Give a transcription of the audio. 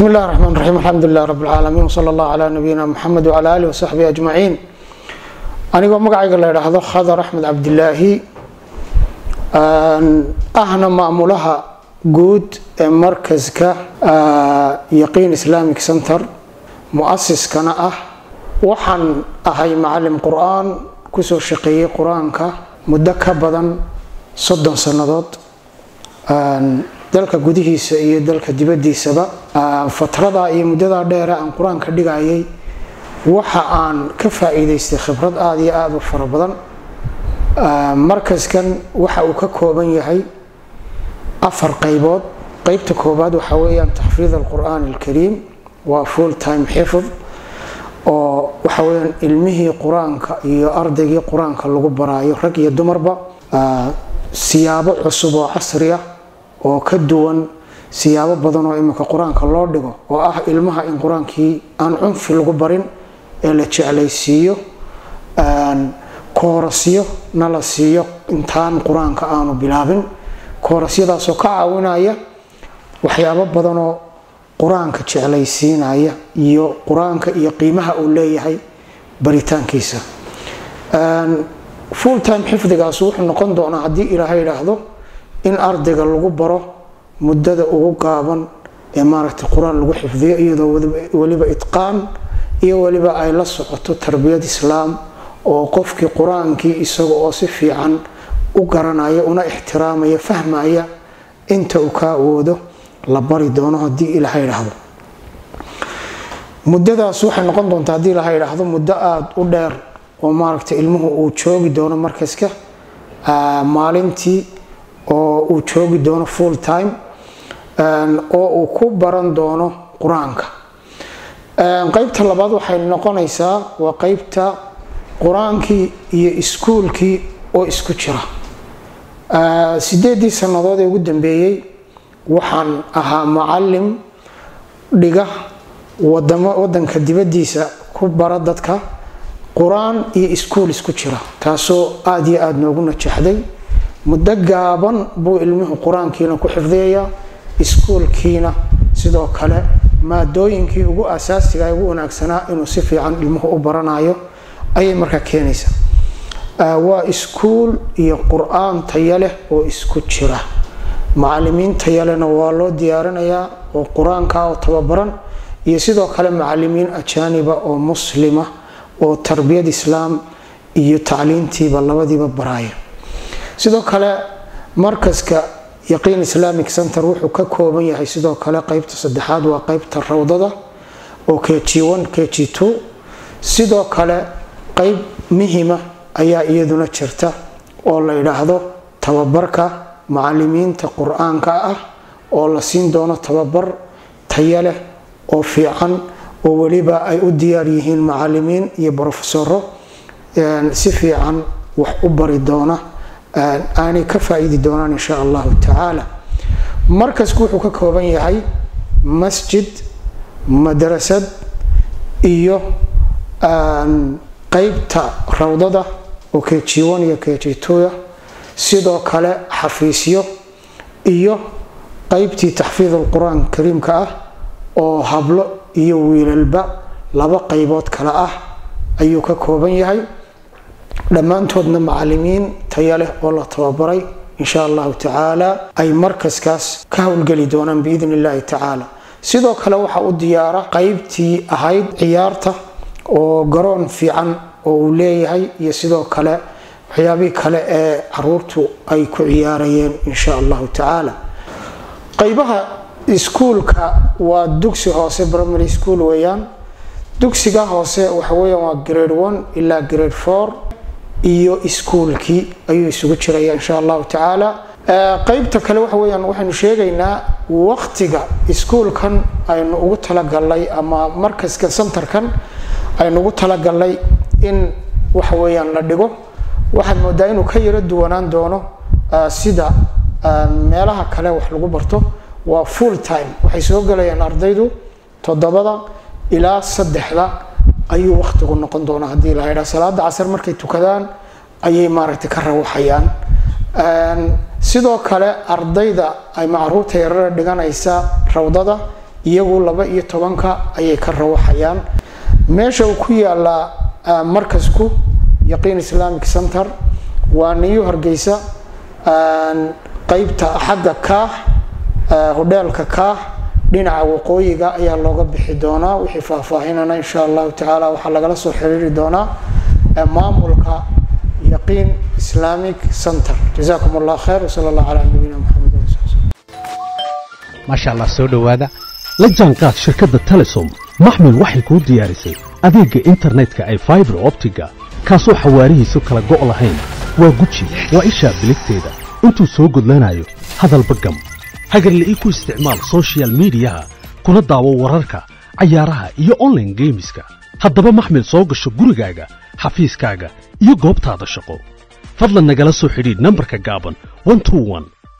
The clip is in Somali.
بسم الله الرحمن الرحيم الحمد لله رب العالمين وصلى الله على نبينا محمد وعلى آله وصحبه أجمعين anigoo magacayga la idhaahdo khadar axmed cabdilaahi ahna maamulaha guud ee markaska yaqiin islamic center mu-asiskana ah waxaan ahay macalim qur-aan kusoo shaqeeyey qur-aanka muddo ka badan soddon sannadood dalka gudihiisa iyo dalka dibadiisaba fatradaa iyo muddadaa dheere aan qur-aanka dhigayay waxa aan ka faa-iideystay khibrad aada iyo aada u fara badan markaskan waxa uu ka kooban yahay afar qeybood qeybta koobaad waxaa weeyaan taxfiid alqur-aan alkariim waa full time xifd oo waxa weyaan ilmihii qur-aanka iyo ardaygii qur-aanka lagu baraayo rag iyo dumarba siyaabo cusub oo casri ah oo ka duwan siyaabo badan oo iminka qur-aanka loo dhigo oo ah ilmaha in qur-aankii aan cunfi lagu barin ee la jeclaysiiyo koorasyo na la siiyo intaan qur-aanka aanu bilaabin koorasyadaasoo ka caawinaya waxyaabo badanoo qur-aanka jeclaysiinaya iyo qur-aanka iyo qiimaha uu leeyahay baritaankiisa full time xifdigaas wuxuu noqon doonaa haddii ilaahay idhaahdo in ardayga lagu baro muddada ugu gaaban ee maaragtay qur-aan lagu xifdiyo iyadoo weliba itqaan iyo weliba ay la socoto tarbiyad islaam oo qofkii qur-aankii isaga oo si fiican u garanaya una ixtiraamaya fahmaya inta uu ka awoodo la bari doono haddii ilaahay idhaahdo muddadaas waxay noqon doontaa haddii ilaahay idhaahdo muddo aada u dheer oo maaragtay ilmuhu uu joogi doono markaska maalintii oo uu joogi doono full time oo uu ku baran doono qur-aanka qeybta labaad waxay noqonaysaa waa qeybta qur-aankii iyo iskuulkii oo isku jira sideedii sannadood ee ugu dambeeyey waxaan ahaa macalim dhiga wadanka dibadiisa ku bara dadka qur-aan iyo iskuul isku jira taasoo aada iyo aada noogu najaxday muddo gaaban buu ilmuhu qur-aankiina ku xifdiyayaa iskuulkiina sidoo kale maadooyinkii ugu asaasiga ugu wanaagsanaa inuu si fiican ilmuhu u baranayo ayay markaa keenaysaa waa iskuul iyo qur-aan taya leh oo isku jira macalimiin taya lehna waa loo diyaarinayaa oo qur-aanka oo tababaran iyo sidoo kale macalimiin ajaaniba oo muslima oo tarbiyad islaam iyo tacliintiiba labadiiba baraaya sidoo kale markaska yaqiin islamic center wuxuu ka kooban yahay sidoo kale qeybta saddexaad waa qeybta rawdada oo kg kg sidoo kale qeyb muhima ayaa iyaduna jirta oo la yidhaahdo tababarka macalimiinta qur-aanka ah oo la siin doono tababar taya leh oo fiican oo weliba ay u diyaar yihiin macalimiin iyo brofesoro si fiican wax u bari doona aanay ka faa-iidi doonaan insha allahu tacaala markasku wuxuu ka kooban yahay masjid madrasad iyo qeybta rawdada oo kg iyo kg sidoo kale xafiisyo iyo qeybtii taxfiid alqur-aan kariimka ah oo hablo iyo wiilalba laba qeybood kale ah ayuu ka kooban yahay dhammaantoodna macalimiin taya leh oo la tababaray insha allahu tacaala ay markaskaas ka howlgeli doonaan biidn illahi tacaala sidoo kale waxaa u diyaara qeybtii ahayd ciyaarta oo garoon fiican oo uu leeyahay iyo sidoo kale waxyaabihii kale ee caruurtu ay ku ciyaarayeen insha allahu tacaala qeybaha iskuulka waa dugsi hoose primary school weeyaan dugsiga hoose waxa weeyaan waa grade one ilaa grade four iyo iskuulkii ayuu isugu jiraya insha allahu tacaala qeybta kale waxa weyaan waxaynu sheegaynaa waqtiga iskuulkan aynu ugu talagalnay ama markaska centerkan aynu ugu talagalnay in waxa weyaan la dhigo waxaad moodaa inuu ka yaro duwanaan doono sida meelaha kale wax lagu barto waa full time waxay soo gelayaan ardaydu toddobada ilaa saddexda ayuu waqtigu noqon doonaa haddii la ydhaa salaada casar markay tukadaan ayay maaragtay ka rawaxayaan sidoo kale ardayda ay macruurta yarara dhiganaysa rawdada iyagu laba iyo tobanka ayay ka rawaxayaan meesha uu ku yaalaa markasku yaqiin islamic center waa niyu hargeysa qeybta xagga kaax hodheelka kaax dhinaca waqooyiga ayaa looga bixi doonaa wixii faahfaahinana insha allahu tacaala waxaa lagala soo xiriiri doonaa maamulka yaqiin islamic center jazakum allah khayr wsala allah calaa nabiyina maxamed maasha allah soo dhowaada la jaanqaad shirkadda telesom maxmil waxay kuu diyaarisay adeegga internetka ay faibar optiga kaasoo xawaarihiisu kala go' lahayn waa guji waa ishaa biligteeda intuu soo gudlanayo hadalba gam hagarle ii ku isticmaal sochial midiyaha kuna daawo wararka cayaaraha iyo onlaine geemiska haddaba maxmil soo gasho gurigaaga xafiiskaaga iyo goobtaada shaqo fadlan nagala soo xidhiidh nambarka gaaban